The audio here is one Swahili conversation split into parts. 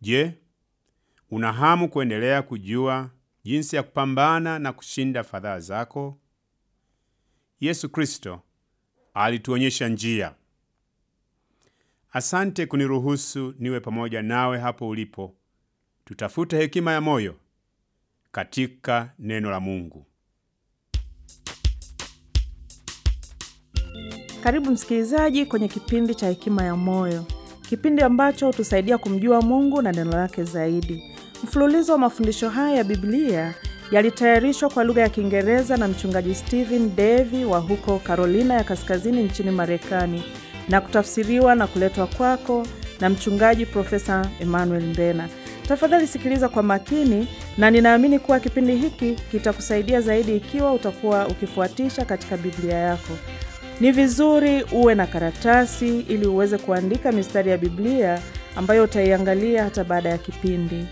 Je, una hamu kuendelea kujua jinsi ya kupambana na kushinda fadhaa zako? Yesu Kristo alituonyesha njia. Asante kuniruhusu niwe pamoja nawe hapo ulipo. Tutafute hekima ya moyo katika neno la Mungu. Karibu msikilizaji kwenye kipindi cha Hekima ya Moyo, kipindi ambacho hutusaidia kumjua Mungu na neno lake zaidi. Mfululizo wa mafundisho haya ya Biblia yalitayarishwa kwa lugha ya Kiingereza na mchungaji Stephen Davy wa huko Carolina ya Kaskazini nchini Marekani na kutafsiriwa na kuletwa kwako na mchungaji Profesa Emmanuel Mbena. Tafadhali sikiliza kwa makini, na ninaamini kuwa kipindi hiki kitakusaidia zaidi ikiwa utakuwa ukifuatisha katika Biblia yako. Ni vizuri uwe na karatasi ili uweze kuandika mistari ya Biblia ambayo utaiangalia hata baada ya kipindi.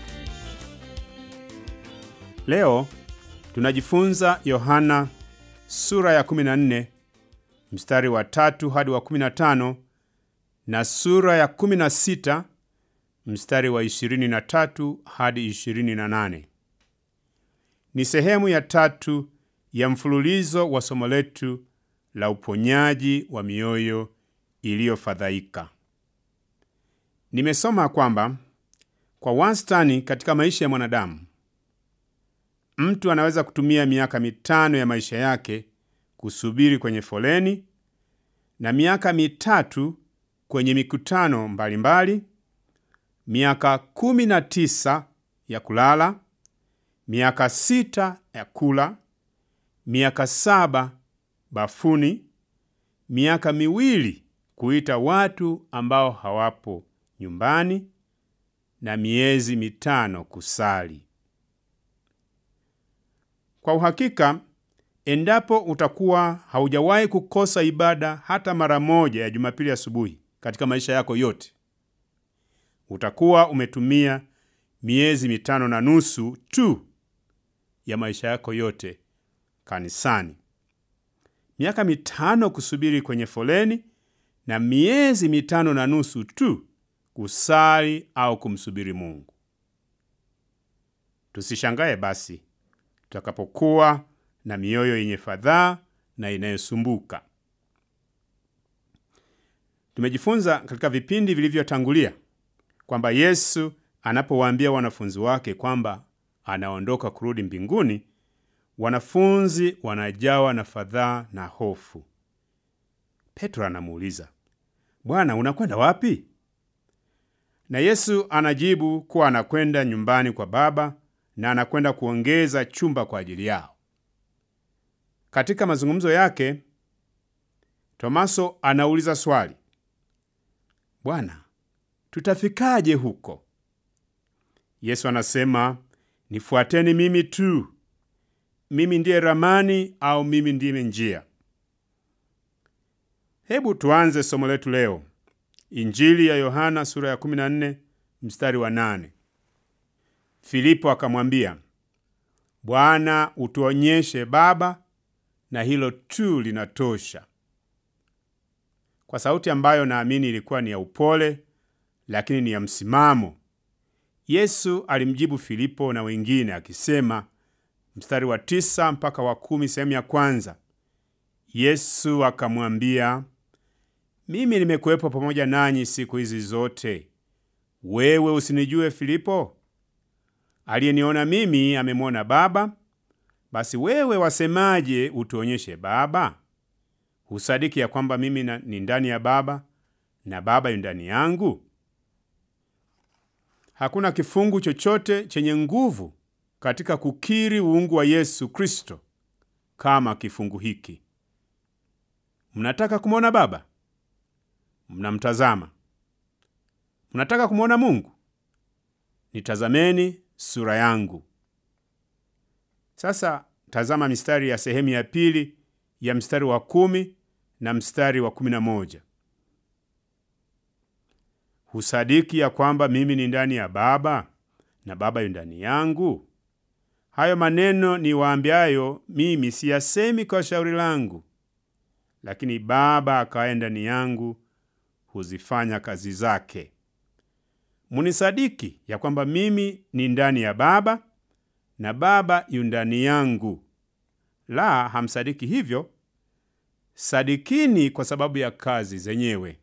Leo tunajifunza Yohana sura ya 14 mstari wa tatu hadi wa 15 na sura ya 16 mstari wa 23 hadi 28. Ni sehemu ya tatu ya mfululizo wa somo letu la uponyaji wa mioyo iliyofadhaika. Nimesoma kwamba kwa wastani katika maisha ya mwanadamu mtu anaweza kutumia miaka mitano ya maisha yake kusubiri kwenye foleni na miaka mitatu kwenye mikutano mbalimbali mbali, miaka kumi na tisa ya kulala, miaka sita ya kula, miaka saba bafuni, miaka miwili kuita watu ambao hawapo nyumbani na miezi mitano kusali. Kwa uhakika, endapo utakuwa haujawahi kukosa ibada hata mara moja ya Jumapili asubuhi katika maisha yako yote, utakuwa umetumia miezi mitano na nusu tu ya maisha yako yote kanisani. Miaka mitano kusubiri kwenye foleni na miezi mitano na nusu tu kusali au kumsubiri Mungu. Tusishangae basi tutakapokuwa na mioyo yenye fadhaa na inayosumbuka. Tumejifunza katika vipindi vilivyotangulia kwamba Yesu anapowaambia wanafunzi wake kwamba anaondoka kurudi mbinguni, wanafunzi wanajawa na fadhaa na hofu. Petro anamuuliza, Bwana, unakwenda wapi? Na Yesu anajibu kuwa anakwenda nyumbani kwa Baba na anakwenda kuongeza chumba kwa ajili yao. Katika mazungumzo yake, Tomaso anauliza swali, Bwana, tutafikaje huko? Yesu anasema, nifuateni mimi tu. Mimi ndiye ramani au mimi ndiye njia. Hebu tuanze somo letu leo, Injili ya Yohana sura ya 14 mstari wa 8. Filipo akamwambia, Bwana, utuonyeshe Baba na hilo tu linatosha. Kwa sauti ambayo naamini ilikuwa ni ya upole, lakini ni ya msimamo, Yesu alimjibu Filipo na wengine akisema, mstari wa tisa mpaka wa kumi sehemu ya kwanza. Yesu akamwambia, mimi nimekuwepo pamoja nanyi siku hizi zote, wewe usinijue Filipo? Aliyeniona mimi amemwona Baba. Basi wewe wasemaje, utuonyeshe Baba? Husadiki ya kwamba mimi ni ndani ya Baba na Baba yu ndani yangu? Hakuna kifungu chochote chenye nguvu katika kukiri uungu wa Yesu Kristo kama kifungu hiki. Mnataka kumwona Baba? Mnamtazama. Mnataka kumwona Mungu? Nitazameni sura yangu. Sasa tazama mistari ya sehemu ya pili ya mstari wa kumi na mstari wa kumi na moja. Husadiki ya kwamba mimi ni ndani ya Baba na Baba yu ndani yangu? Hayo maneno niwaambiayo mimi siyasemi kwa shauri langu, lakini Baba akaye ndani yangu huzifanya kazi zake. munisadiki ya kwamba mimi ni ndani ya Baba na Baba yu ndani yangu. La, hamsadiki hivyo, sadikini kwa sababu ya kazi zenyewe.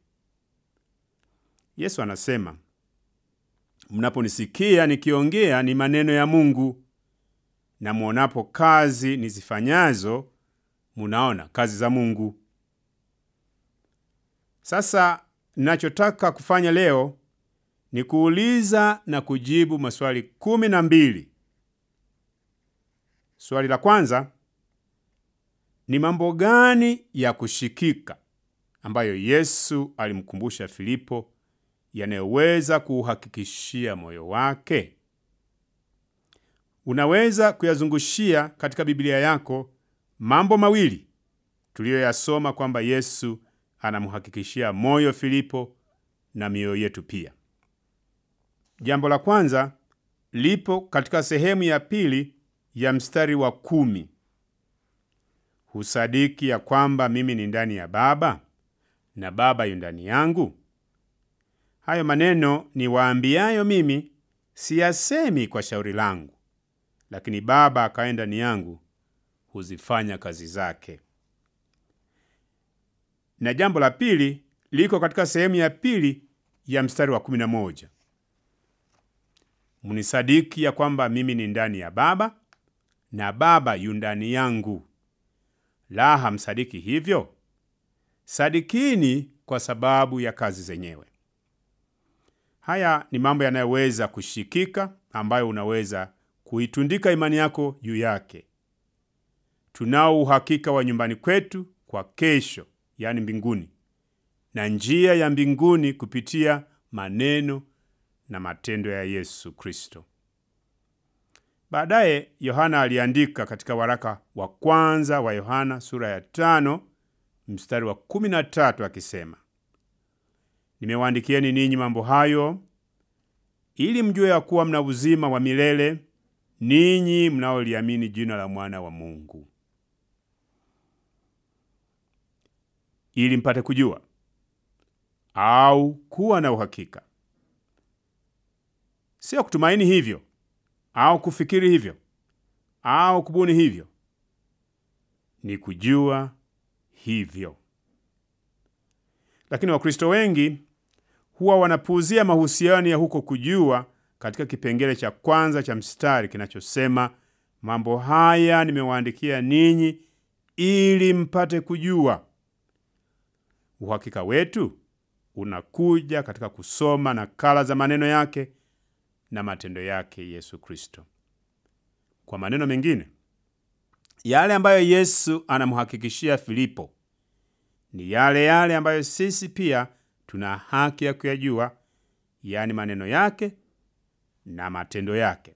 Yesu anasema, mnaponisikia nikiongea ni maneno ya Mungu, na mwonapo kazi nizifanyazo, munaona kazi za Mungu. Sasa ninachotaka kufanya leo ni kuuliza na kujibu maswali kumi na mbili. Swali la kwanza ni mambo gani ya kushikika ambayo Yesu alimkumbusha Filipo yanayoweza kuuhakikishia moyo wake? Unaweza kuyazungushia katika Biblia yako mambo mawili tuliyoyasoma kwamba Yesu anamhakikishia moyo Filipo na mioyo yetu pia. Jambo la kwanza lipo katika sehemu ya pili ya mstari wa kumi. Husadiki ya kwamba mimi ni ndani ya Baba na Baba yu ndani yangu? Hayo maneno ni waambiayo mimi, siyasemi kwa shauri langu, lakini Baba akaye ndani yangu huzifanya kazi zake. Na jambo la pili liko katika sehemu ya pili ya mstari wa kumi na moja. Mnisadiki ya kwamba mimi ni ndani ya Baba na Baba yu ndani yangu. La, hamsadiki hivyo? Sadikini kwa sababu ya kazi zenyewe. Haya ni mambo yanayoweza kushikika, ambayo unaweza kuitundika imani yako juu yake. Tunao uhakika wa nyumbani kwetu kwa kesho, yaani mbinguni, na njia ya mbinguni kupitia maneno na matendo ya Yesu Kristo. Baadaye Yohana aliandika katika waraka wa kwanza wa Yohana sura ya tano mstari wa kumi na tatu akisema, nimewaandikieni ninyi mambo hayo ili mjue ya kuwa mna uzima wa milele ninyi mnaoliamini jina la mwana wa Mungu. Ili mpate kujua au kuwa na uhakika, sio kutumaini hivyo au kufikiri hivyo au kubuni hivyo, ni kujua hivyo. Lakini Wakristo wengi huwa wanapuuzia mahusiano ya huko kujua katika kipengele cha kwanza cha mstari kinachosema, mambo haya nimewaandikia ninyi ili mpate kujua. Uhakika wetu unakuja katika kusoma nakala za maneno yake na matendo yake Yesu Kristo. Kwa maneno mengine, yale ambayo Yesu anamhakikishia Filipo ni yale yale ambayo sisi pia tuna haki ya kuyajua, yaani maneno yake na matendo yake.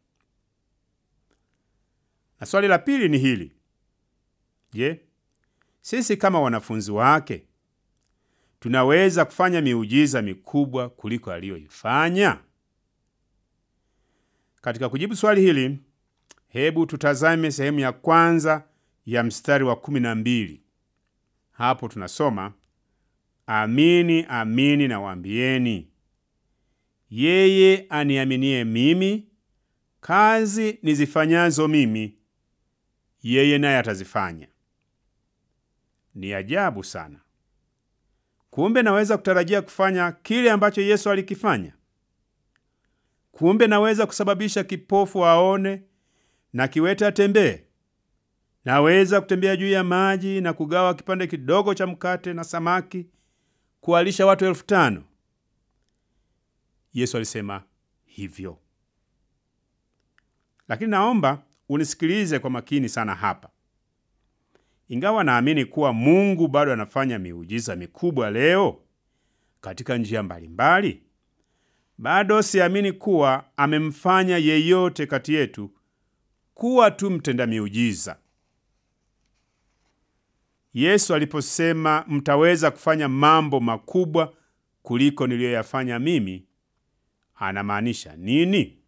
Na swali la pili ni hili: je, sisi kama wanafunzi wake tunaweza kufanya miujiza mikubwa kuliko aliyoifanya? Katika kujibu swali hili, hebu tutazame sehemu ya kwanza ya mstari wa kumi na mbili. Hapo tunasoma amini amini nawaambieni, yeye aniaminie mimi, kazi nizifanyazo mimi yeye naye atazifanya. Ni ajabu sana! Kumbe naweza kutarajia kufanya kile ambacho Yesu alikifanya. Kumbe naweza kusababisha kipofu aone na kiwete atembee. Naweza kutembea juu ya maji na kugawa kipande kidogo cha mkate na samaki kuwalisha watu elfu tano. Yesu alisema hivyo. Lakini naomba unisikilize kwa makini sana hapa. Ingawa naamini kuwa Mungu bado anafanya miujiza mikubwa leo katika njia mbalimbali, bado siamini kuwa amemfanya yeyote kati yetu kuwa tu mtenda miujiza. Yesu aliposema mtaweza kufanya mambo makubwa kuliko niliyoyafanya mimi, anamaanisha nini?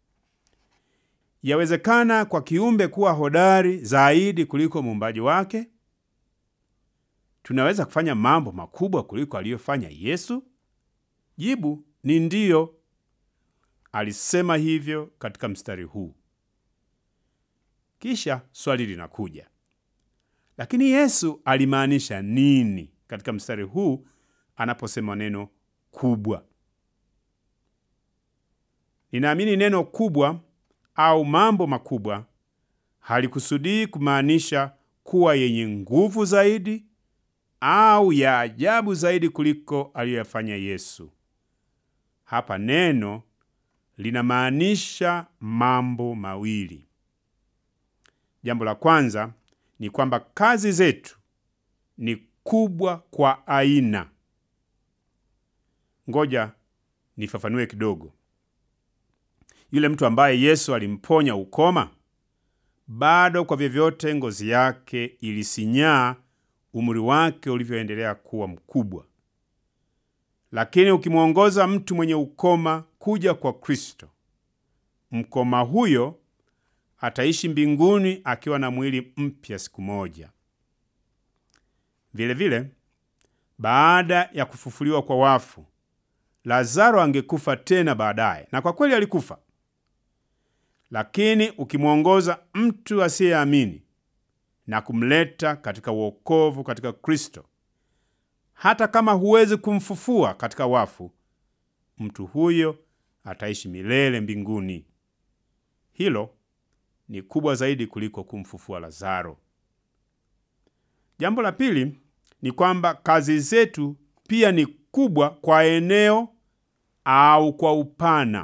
Yawezekana kwa kiumbe kuwa hodari zaidi kuliko muumbaji wake? Tunaweza kufanya mambo makubwa kuliko aliyofanya Yesu? Jibu ni ndiyo. alisema hivyo katika mstari huu. Kisha swali linakuja, lakini Yesu alimaanisha nini katika mstari huu anaposema neno kubwa? Ninaamini neno kubwa au mambo makubwa halikusudii kumaanisha kuwa yenye nguvu zaidi au ya ajabu zaidi kuliko aliyoyafanya Yesu. Hapa neno linamaanisha mambo mawili. Jambo la kwanza ni kwamba kazi zetu ni kubwa kwa aina. Ngoja nifafanue kidogo. Yule mtu ambaye Yesu alimponya ukoma, bado kwa vyovyote ngozi yake ilisinyaa umri wake ulivyoendelea kuwa mkubwa. Lakini ukimwongoza mtu mwenye ukoma kuja kwa Kristo, mkoma huyo ataishi mbinguni akiwa na mwili mpya siku moja. Vilevile vile, baada ya kufufuliwa kwa wafu, Lazaro angekufa tena baadaye, na kwa kweli alikufa. Lakini ukimwongoza mtu asiyeamini na kumleta katika wokovu katika Kristo, hata kama huwezi kumfufua katika wafu, mtu huyo ataishi milele mbinguni. Hilo ni kubwa zaidi kuliko kumfufua Lazaro. Jambo la pili ni kwamba kazi zetu pia ni kubwa kwa eneo au kwa upana.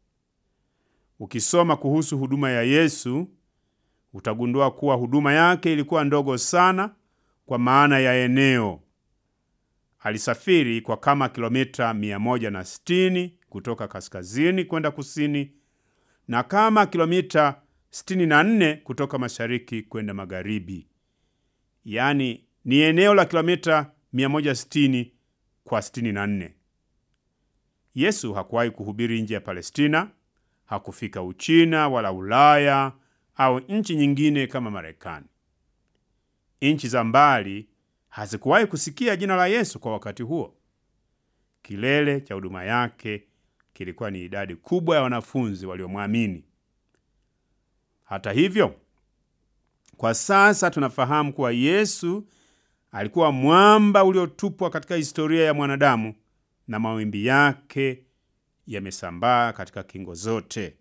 Ukisoma kuhusu huduma ya Yesu utagundua kuwa huduma yake ilikuwa ndogo sana kwa maana ya eneo. Alisafiri kwa kama kilomita 160 kutoka kaskazini kwenda kusini na kama kilomita 64 kutoka mashariki kwenda magharibi. Yaani ni eneo la kilomita 160 kwa 64. Yesu hakuwahi kuhubiri nje ya Palestina, hakufika Uchina wala Ulaya au nchi nyingine kama Marekani. Nchi za mbali hazikuwahi kusikia jina la Yesu kwa wakati huo. Kilele cha huduma yake kilikuwa ni idadi kubwa ya wanafunzi waliomwamini. Hata hivyo, kwa sasa tunafahamu kuwa Yesu alikuwa mwamba uliotupwa katika historia ya mwanadamu na mawimbi yake yamesambaa katika kingo zote.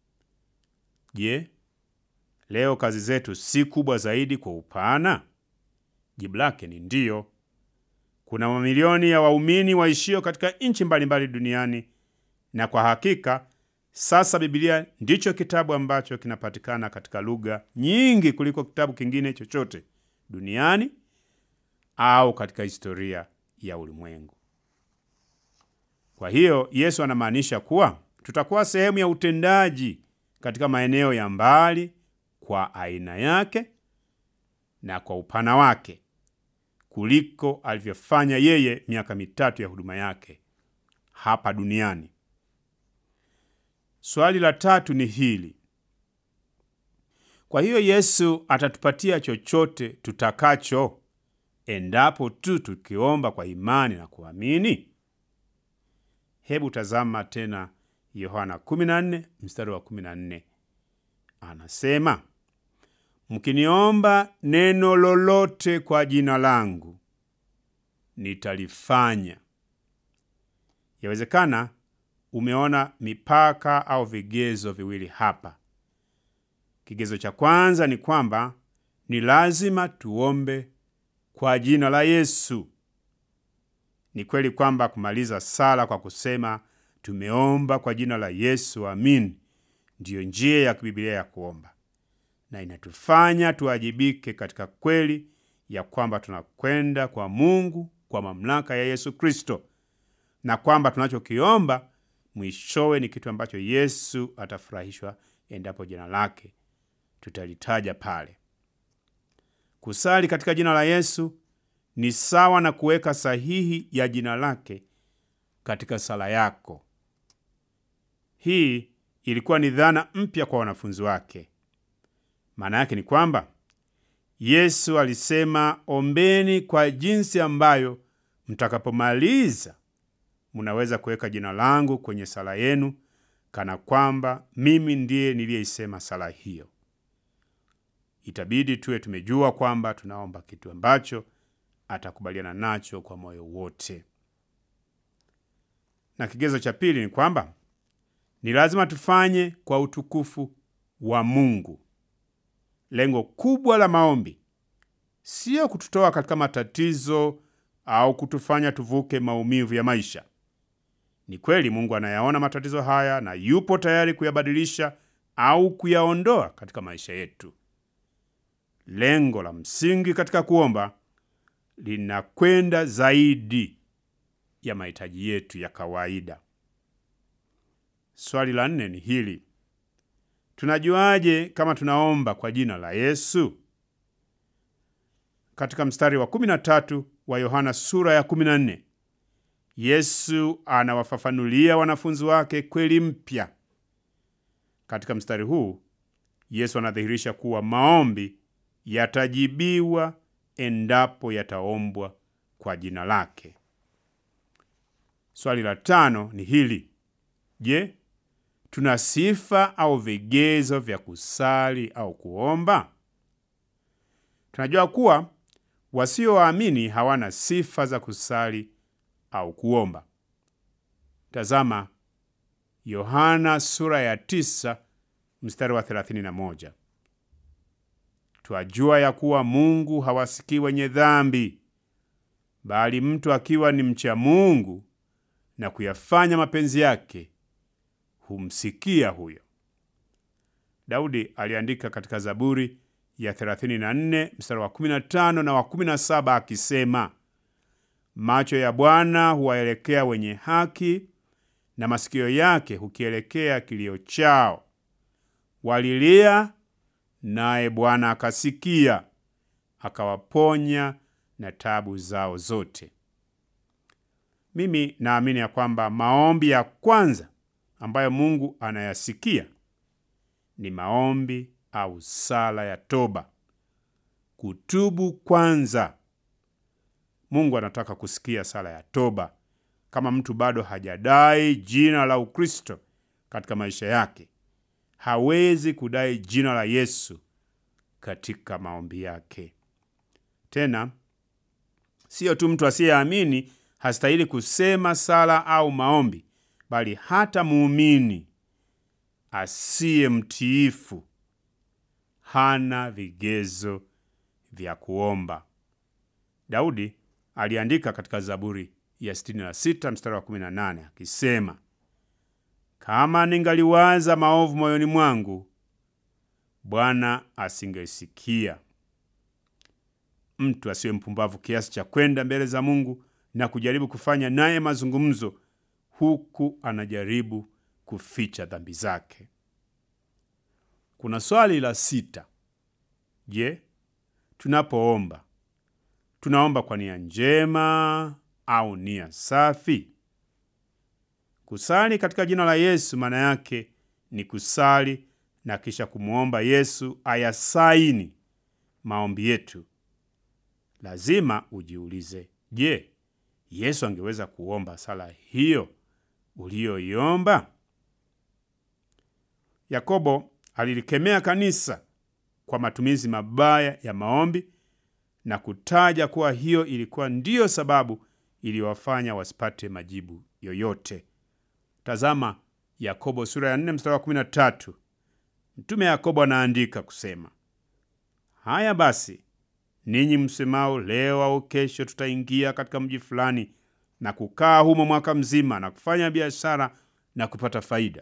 Je, leo kazi zetu si kubwa zaidi kwa upana? Jibu lake ni ndiyo. Kuna mamilioni ya waumini waishio katika nchi mbalimbali duniani, na kwa hakika sasa Biblia ndicho kitabu ambacho kinapatikana katika lugha nyingi kuliko kitabu kingine chochote duniani au katika historia ya ulimwengu. Kwa hiyo Yesu anamaanisha kuwa tutakuwa sehemu ya utendaji katika maeneo ya mbali kwa aina yake na kwa upana wake kuliko alivyofanya yeye miaka mitatu ya huduma yake hapa duniani. Swali la tatu ni hili: kwa hiyo Yesu atatupatia chochote tutakacho endapo tu tukiomba kwa imani na kuamini? Hebu tazama tena Yohana 14 mstari wa 14, anasema mkiniomba neno lolote kwa jina langu nitalifanya. Yawezekana umeona mipaka au vigezo viwili hapa. Kigezo cha kwanza ni kwamba ni lazima tuombe kwa jina la Yesu. Ni kweli kwamba kumaliza sala kwa kusema tumeomba kwa jina la Yesu, amin, ndiyo njia ya kibiblia ya kuomba na inatufanya tuwajibike katika kweli ya kwamba tunakwenda kwa Mungu kwa mamlaka ya Yesu Kristo, na kwamba tunachokiomba mwishowe ni kitu ambacho Yesu atafurahishwa endapo jina lake tutalitaja pale. Kusali katika jina la Yesu ni sawa na kuweka sahihi ya jina lake katika sala yako. Hii ilikuwa ni dhana mpya kwa wanafunzi wake. Maana yake ni kwamba Yesu alisema, ombeni kwa jinsi ambayo mtakapomaliza munaweza kuweka jina langu kwenye sala yenu kana kwamba mimi ndiye niliyeisema sala hiyo. Itabidi tuwe tumejua kwamba tunaomba kitu ambacho atakubaliana nacho kwa moyo wote. Na kigezo cha pili ni kwamba ni lazima tufanye kwa utukufu wa Mungu. Lengo kubwa la maombi sio kututoa katika matatizo au kutufanya tuvuke maumivu ya maisha. Ni kweli Mungu anayaona matatizo haya na yupo tayari kuyabadilisha au kuyaondoa katika maisha yetu. Lengo la msingi katika kuomba linakwenda zaidi ya mahitaji yetu ya kawaida. Swali la nne ni hili: tunajuaje kama tunaomba kwa jina la Yesu? Katika mstari wa 13 wa Yohana sura ya 14, Yesu anawafafanulia wanafunzi wake kweli mpya. Katika mstari huu Yesu anadhihirisha kuwa maombi yatajibiwa endapo yataombwa kwa jina lake. Swali la tano ni hili: Je, tuna sifa au vigezo vya kusali au kuomba? Tunajua kuwa wasioamini hawana sifa za kusali au kuomba. Tazama Yohana sura ya tisa mstari wa 31. Twajua ya kuwa Mungu hawasikii wenye dhambi, bali mtu akiwa ni mcha Mungu na kuyafanya mapenzi yake humsikia huyo. Daudi aliandika katika Zaburi ya 34 mstari wa 15 na wa 17 akisema, macho ya Bwana huwaelekea wenye haki na masikio yake hukielekea kilio chao. Walilia, naye Bwana akasikia, akawaponya na tabu zao zote. Mimi naamini ya kwamba maombi ya kwanza ambayo Mungu anayasikia ni maombi au sala ya toba, kutubu kwanza. Mungu anataka kusikia sala ya toba. Kama mtu bado hajadai jina la Ukristo katika maisha yake, hawezi kudai jina la Yesu katika maombi yake. Tena siyo tu mtu asiyeamini hastahili kusema sala au maombi, bali hata muumini asiye mtiifu hana vigezo vya kuomba. Daudi aliandika katika Zaburi ya 66 mstari wa 18 akisema, kama ningaliwaza maovu moyoni mwangu, Bwana asingesikia. Mtu asiwe mpumbavu kiasi cha kwenda mbele za Mungu na kujaribu kufanya naye mazungumzo huku anajaribu kuficha dhambi zake. Kuna swali la sita. Je, tunapoomba tunaomba kwa nia njema au nia safi? Kusali katika jina la Yesu maana yake ni kusali na kisha kumwomba Yesu ayasaini maombi yetu. Lazima ujiulize, je, Yesu angeweza kuomba sala hiyo uliyoiomba? Yakobo alilikemea kanisa kwa matumizi mabaya ya maombi na kutaja kuwa hiyo ilikuwa ndiyo sababu iliyowafanya wasipate majibu yoyote. Tazama Yakobo sura ya 4 mstari wa 13. Mtume Yakobo anaandika kusema, haya basi, ninyi msemao leo au kesho tutaingia katika mji fulani na kukaa humo mwaka mzima na kufanya biashara na kupata faida.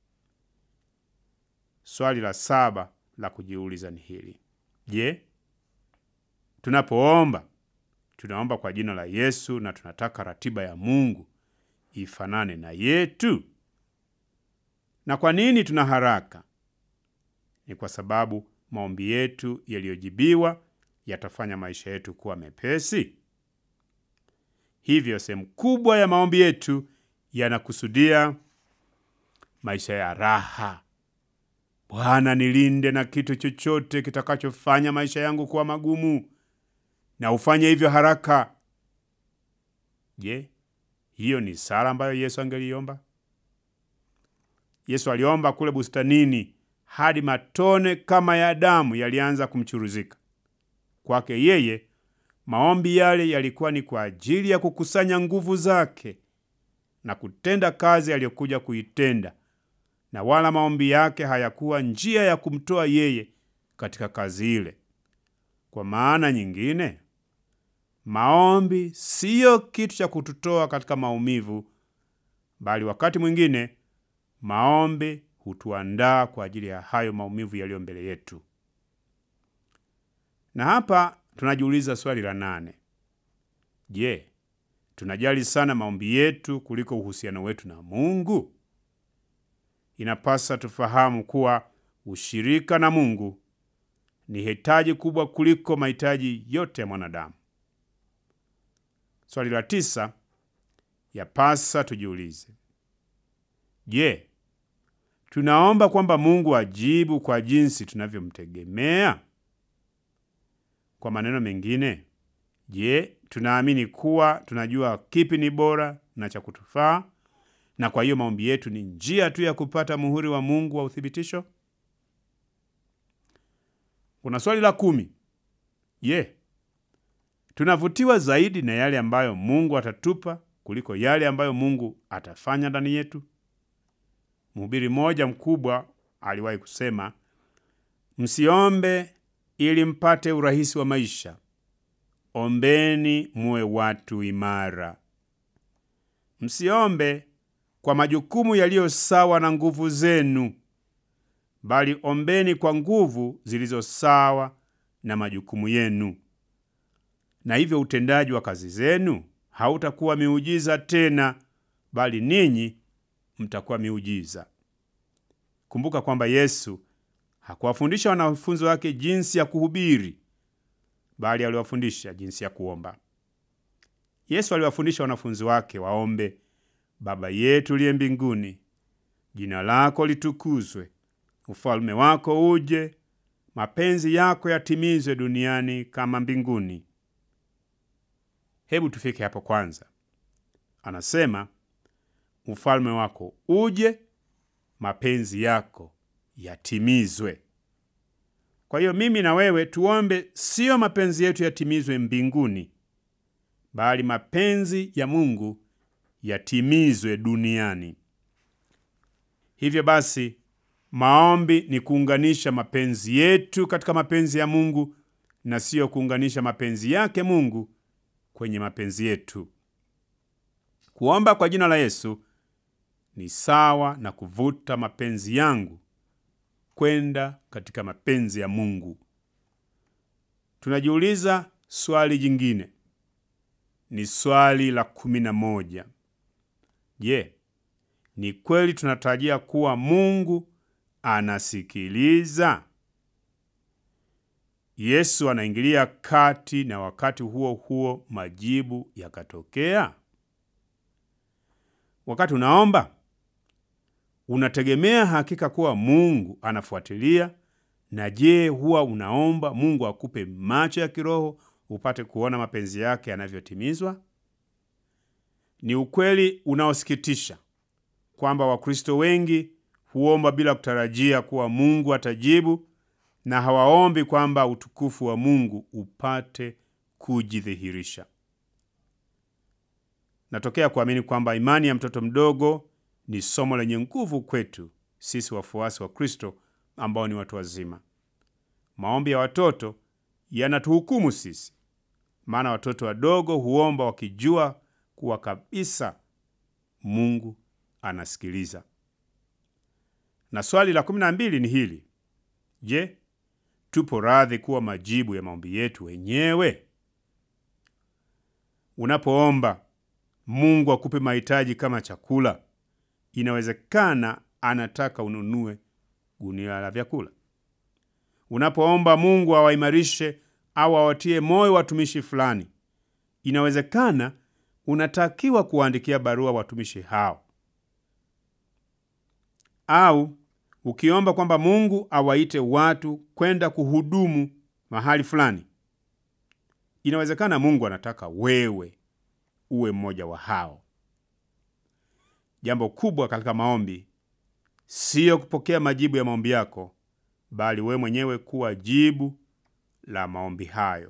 Swali la saba la kujiuliza ni hili: Je, tunapoomba tunaomba kwa jina la Yesu na tunataka ratiba ya Mungu ifanane na yetu? Na kwa nini tuna haraka? Ni kwa sababu maombi yetu yaliyojibiwa yatafanya maisha yetu kuwa mepesi. Hivyo sehemu kubwa ya maombi yetu yanakusudia maisha ya raha. Bwana, nilinde na kitu chochote kitakachofanya maisha yangu kuwa magumu, na ufanye hivyo haraka. Je, hiyo ni sala ambayo Yesu angeliomba? Yesu aliomba kule bustanini hadi matone kama ya damu yalianza kumchuruzika. Kwake yeye, maombi yale yalikuwa ni kwa ajili ya kukusanya nguvu zake na kutenda kazi aliyokuja kuitenda, na wala maombi yake hayakuwa njia ya kumtoa yeye katika kazi ile. Kwa maana nyingine, maombi siyo kitu cha kututoa katika maumivu, bali wakati mwingine maombi hutuandaa kwa ajili ya hayo maumivu yaliyo mbele yetu. Na hapa tunajiuliza swali la nane: Je, tunajali sana maombi yetu kuliko uhusiano wetu na Mungu? Inapasa tufahamu kuwa ushirika na Mungu ni hitaji kubwa kuliko mahitaji yote ya mwanadamu. Swali la tisa, yapasa tujiulize, je, tunaomba kwamba Mungu ajibu kwa jinsi tunavyomtegemea? Kwa maneno mengine, je, tunaamini kuwa tunajua kipi ni bora na cha kutufaa, na kwa hiyo maombi yetu ni njia tu ya kupata muhuri wa Mungu wa uthibitisho? Kuna swali la kumi. Je, tunavutiwa zaidi na yale ambayo Mungu atatupa kuliko yale ambayo Mungu atafanya ndani yetu? Mhubiri mmoja mkubwa aliwahi kusema, msiombe ili mpate urahisi wa maisha, ombeni muwe watu imara. Msiombe kwa majukumu yaliyo sawa na nguvu zenu, bali ombeni kwa nguvu zilizo sawa na majukumu yenu, na hivyo utendaji wa kazi zenu hautakuwa miujiza tena, bali ninyi mtakuwa miujiza. Kumbuka kwamba Yesu hakuwafundisha wanafunzi wake jinsi ya kuhubiri, bali aliwafundisha jinsi ya kuomba. Yesu aliwafundisha wanafunzi wake waombe, Baba yetu uliye mbinguni, jina lako litukuzwe, ufalme wako uje, mapenzi yako yatimizwe duniani kama mbinguni. Hebu tufike hapo kwanza. Anasema ufalme wako uje, mapenzi yako yatimizwe. Kwa hiyo mimi na wewe tuombe, siyo mapenzi yetu yatimizwe mbinguni, bali mapenzi ya Mungu yatimizwe duniani. Hivyo basi, maombi ni kuunganisha mapenzi yetu katika mapenzi ya Mungu na siyo kuunganisha mapenzi yake Mungu kwenye mapenzi yetu. Kuomba kwa jina la Yesu ni sawa na kuvuta mapenzi yangu kwenda katika mapenzi ya Mungu. Tunajiuliza swali jingine, ni swali la kumi na moja. Je, ni kweli tunatarajia kuwa Mungu anasikiliza? Yesu anaingilia kati na wakati huo huo majibu yakatokea? Wakati unaomba unategemea hakika kuwa Mungu anafuatilia? Na je, huwa unaomba Mungu akupe macho ya kiroho upate kuona mapenzi yake yanavyotimizwa? Ni ukweli unaosikitisha kwamba Wakristo wengi huomba bila kutarajia kuwa Mungu atajibu na hawaombi kwamba utukufu wa Mungu upate kujidhihirisha. Natokea kuamini kwamba imani ya mtoto mdogo ni somo lenye nguvu kwetu sisi wafuasi wa Kristo ambao ni watu wazima. Maombi ya watoto yanatuhukumu sisi, maana watoto wadogo huomba wakijua kuwa kabisa Mungu anasikiliza. Na swali la kumi na mbili ni hili: Je, tupo radhi kuwa majibu ya maombi yetu wenyewe? Unapoomba Mungu akupe mahitaji kama chakula, inawezekana anataka ununue gunia la vyakula. Unapoomba Mungu awaimarishe au awatie moyo watumishi fulani, inawezekana unatakiwa kuwaandikia barua watumishi hao. Au ukiomba kwamba Mungu awaite watu kwenda kuhudumu mahali fulani, inawezekana Mungu anataka wewe uwe mmoja wa hao. Jambo kubwa katika maombi siyo kupokea majibu ya maombi yako, bali we mwenyewe kuwa jibu la maombi hayo.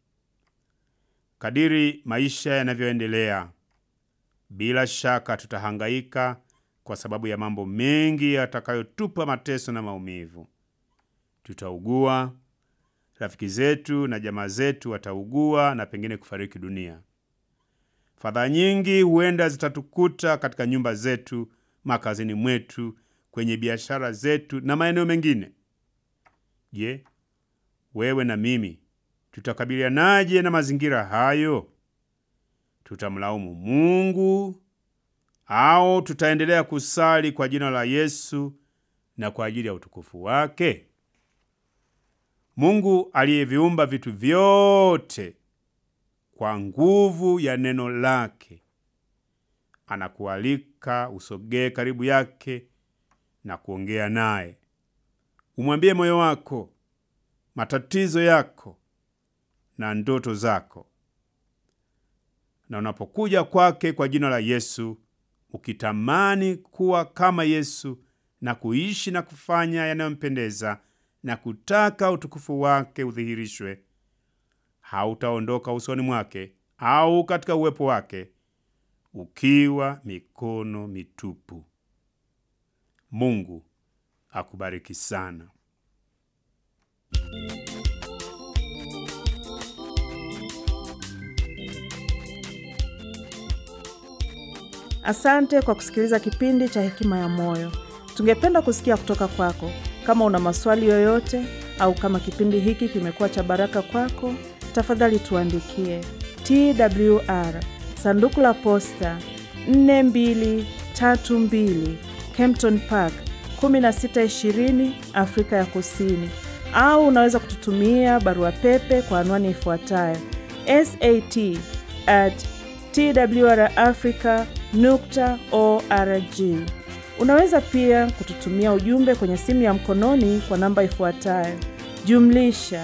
Kadiri maisha yanavyoendelea, bila shaka tutahangaika kwa sababu ya mambo mengi yatakayotupa mateso na maumivu. Tutaugua, rafiki zetu na jamaa zetu wataugua na pengine kufariki dunia. Fadhaa nyingi huenda zitatukuta katika nyumba zetu, makazini mwetu, kwenye biashara zetu na maeneo mengine. Je, wewe na mimi tutakabilianaje na mazingira hayo? Tutamlaumu Mungu au tutaendelea kusali kwa jina la Yesu na kwa ajili ya utukufu wake? Mungu aliyeviumba vitu vyote kwa nguvu ya neno lake anakualika usogee karibu yake na kuongea naye. Umwambie moyo wako, matatizo yako na ndoto zako. Na unapokuja kwake kwa jina la Yesu, ukitamani kuwa kama Yesu na kuishi na kufanya yanayompendeza na kutaka utukufu wake udhihirishwe, hautaondoka usoni mwake au katika uwepo wake ukiwa mikono mitupu. Mungu akubariki sana. Asante kwa kusikiliza kipindi cha Hekima ya Moyo. Tungependa kusikia kutoka kwako. Kama una maswali yoyote au kama kipindi hiki kimekuwa cha baraka kwako, tafadhali tuandikie TWR sanduku la posta 4232 Kempton Park 1620 Afrika ya Kusini, au unaweza kututumia barua pepe kwa anwani ifuatayo sat at twrafrica nukta org. Unaweza pia kututumia ujumbe kwenye simu ya mkononi kwa namba ifuatayo jumlisha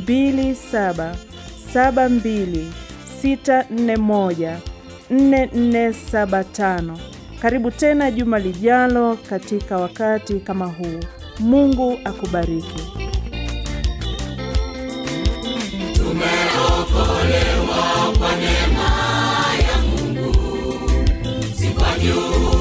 2772641475. Karibu tena juma lijalo katika wakati kama huu. Mungu akubariki. Tumeokolewa kwa neema ya Mungu, si kwa juu